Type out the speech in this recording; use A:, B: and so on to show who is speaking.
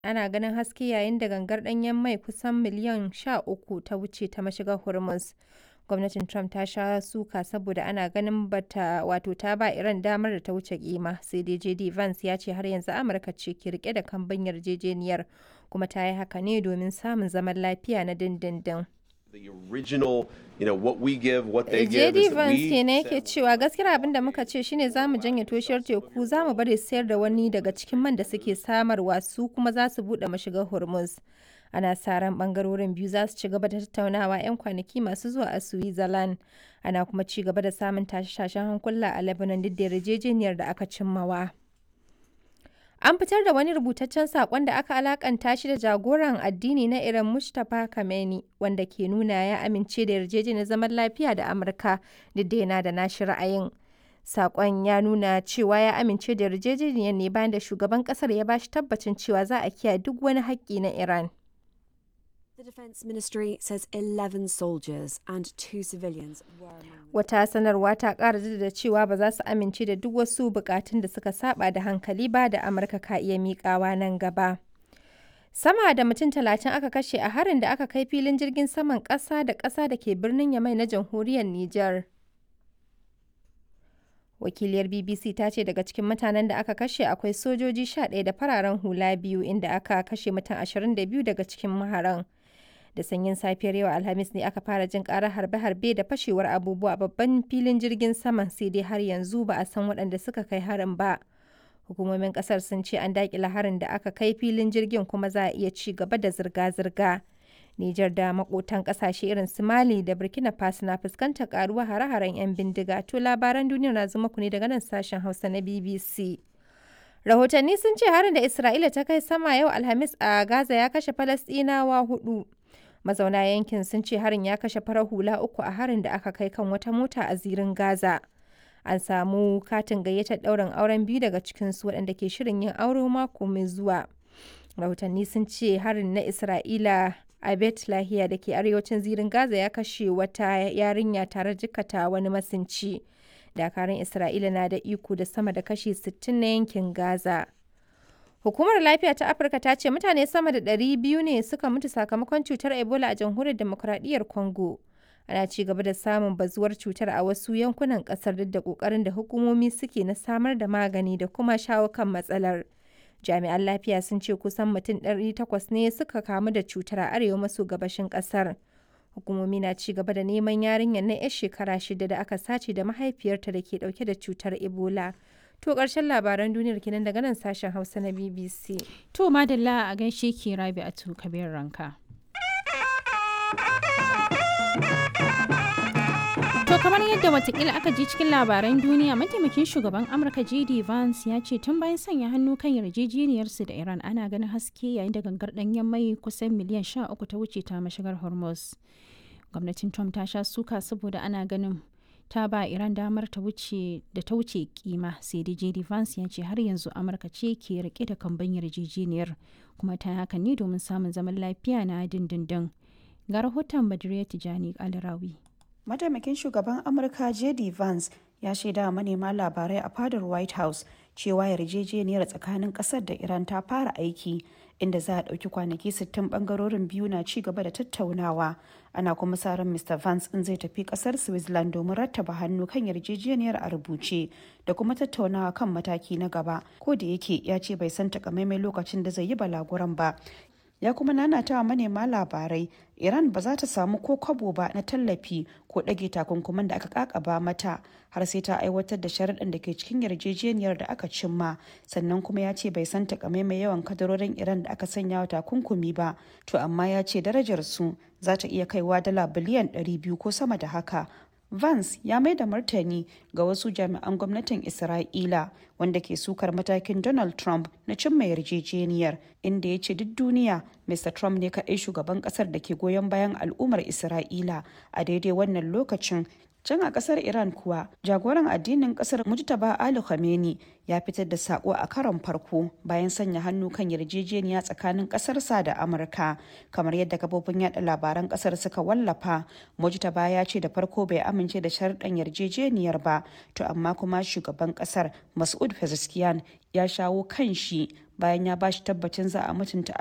A: ana ganin haske yayin da gangar ɗanyen mai kusan miliyan 13 ta wuce ta mashigar Hormuz. Gwamnatin Trump ta sha suka saboda ana ganin bata wato ta ba Iran damar da ta wuce kima sai dai JD Vance ya ce har yanzu Amurka ce ke rike da kambun yarjejeniyar kuma ta yi haka ne domin samun zaman lafiya na dindindin.
B: The original, you know, what we give, what they give.
A: JD
B: is that
A: Vance
B: we
A: kenan
B: set-
A: yake cewa gaskiyar abin da muka ce shine za mu janye toshiyar teku za mu bari sayar da wani daga cikin man da suke samarwa su kuma za su buɗe mashigar Hormuz. Ana sa ran bangarorin biyu za su ci gaba da tattaunawa 'yan kwanaki masu zuwa a Switzerland. Ana kuma ci gaba da samun tashe-tashen hankula a Lebanon duk da yarjejeniyar da aka cimmawa. An fitar da wani rubutaccen saƙon da aka alakanta shi da jagoran addini na Iran Mustapha Khamenei wanda ke nuna ya amince da yarjejeniyar zaman lafiya da Amurka duk da yana da nashi ra'ayin. Saƙon ya nuna cewa ya amince da yarjejeniyar ne bayan da shugaban ƙasar ya bashi tabbacin cewa za a kiyaye duk wani haƙƙi na Iran.
C: The Defence Ministry says 11 soldiers and two civilians were among them.
A: Wata sanarwa ta ƙara jaddada cewa ba za su amince da duk wasu bukatun da suka saba da hankali ba da Amurka ka iya miƙawa nan gaba. Sama da mutum talatin aka kashe a harin da aka kai filin jirgin saman ƙasa da ƙasa da ke birnin Yamai na jamhuriyar Nijar. Wakiliyar BBC ta ce daga cikin mutanen da aka kashe akwai sojoji 11 da fararen hula biyu inda aka kashe mutum 22 daga cikin maharan. da sanyin safiyar yau alhamis ne aka fara jin karar harbe-harbe da fashewar abubuwa a babban filin jirgin saman sai dai har yanzu ba a san waɗanda suka kai harin ba hukumomin kasar sun ce an daƙila harin da aka kai filin jirgin kuma za a iya ci gaba da zirga-zirga Nijar da makotan kasashe irin su Mali da Burkina Faso na fuskantar karuwa hare-haren 'yan bindiga to labaran duniya na zuma ku ne daga nan sashen Hausa na BBC. Rahotanni sun ce harin da Isra'ila ta kai sama yau Alhamis a Gaza ya kashe Falasɗinawa hudu. mazauna yankin sun ce harin ya kashe farar hula uku a harin da aka kai kan wata mota a zirin gaza an samu katin gayyatar ɗaurin auren biyu daga cikinsu waɗanda ke shirin yin aure mako mai zuwa rahotanni sun ce harin na isra'ila a bet lahiya da ke arewacin zirin gaza ya kashe wata yarinya tare jikata wani masinci dakarun isra'ila na da iko da sama da kashi 60 na yankin gaza Hukumar Lafiya ta Afirka ta ce mutane sama da 200 ne suka mutu sakamakon cutar Ebola a jamhuriyar demokuraɗiyyar Congo. Ana ci gaba da samun bazuwar cutar a wasu yankunan ƙasar duk da ƙoƙarin da hukumomi suke na samar da magani da kuma shawo kan matsalar. Jami'an lafiya sun ce kusan mutum 800 ne suka kamu da cutar a arewa maso gabashin ƙasar. Hukumomi na ci gaba da neman yarinyar na 'yar shekara shida da aka sace da mahaifiyarta da ke ɗauke da cutar Ebola. To ƙarshen labaran duniyar kenan daga nan sashen Hausa na BBC.
D: To madalla a gaishe ki rabi a kabir ranka. To kamar yadda watakila aka ji cikin labaran duniya mataimakin shugaban Amurka JD Vance ya ce tun bayan sanya hannu kan yarjejeniyarsu da Iran ana ganin haske yayin da gangar ɗanyen mai kusan miliyan 13 ta wuce ta mashigar Hormuz. Gwamnatin Trump ta sha suka saboda ana ganin ta ba Iran damar ta wuce da ta wuce kima sai dai JD Vance ya ce har yanzu Amurka ce ke rike da kamban yarjejeniyar kuma ta haka ne domin samun zaman lafiya na dindindin. Ga rahoton Badriya Tijani Alrawi.
E: Mataimakin shugaban Amurka JD Vance ya shaida wa manema labarai a fadar White House cewa yarjejeniyar tsakanin kasar da Iran ta fara aiki inda za a ɗauki kwanaki 60 bangarorin biyu na ci gaba da tattaunawa ana kuma sa ran Mr. Vance in zai tafi kasar Switzerland domin rattaba hannu kan yarjejeniyar a rubuce da kuma tattaunawa kan mataki na gaba ko da yake ya ce bai san takamaimai lokacin da zai yi balaguran ba ya kuma nanata wa manema labarai iran ba za ta samu ko kwabo ba na tallafi ko ɗage takunkuman da aka kakaba mata har sai ta aiwatar da sharaɗin da ke cikin yarjejeniyar da aka cimma sannan kuma ya ce bai san takamaimai yawan kadarorin iran da aka sanya wa takunkumi ba to amma ya ce darajar su za ta iya kaiwa dala biliyan 200 ko sama da haka Vance ya mai da martani ga wasu jami'an gwamnatin Isra'ila wanda ke sukar matakin Donald Trump na cimma yarjejeniyar inda ya ce duk duniya Mr. Trump ne kaɗai shugaban ƙasar da ke goyon bayan al'ummar Isra'ila a daidai wannan lokacin can a kasar iran kuwa jagoran addinin kasar mujtaba ali khamenei ya fitar da sako a karon farko bayan sanya hannu kan yarjejeniya tsakanin kasarsa da amurka kamar yadda kafofin yada labaran kasar suka wallafa mujtaba ya ce da farko bai amince da sharɗan yarjejeniyar ba to amma kuma shugaban kasar masud pezeshkian ya shawo kan shi bayan ya bashi tabbacin za a mutunta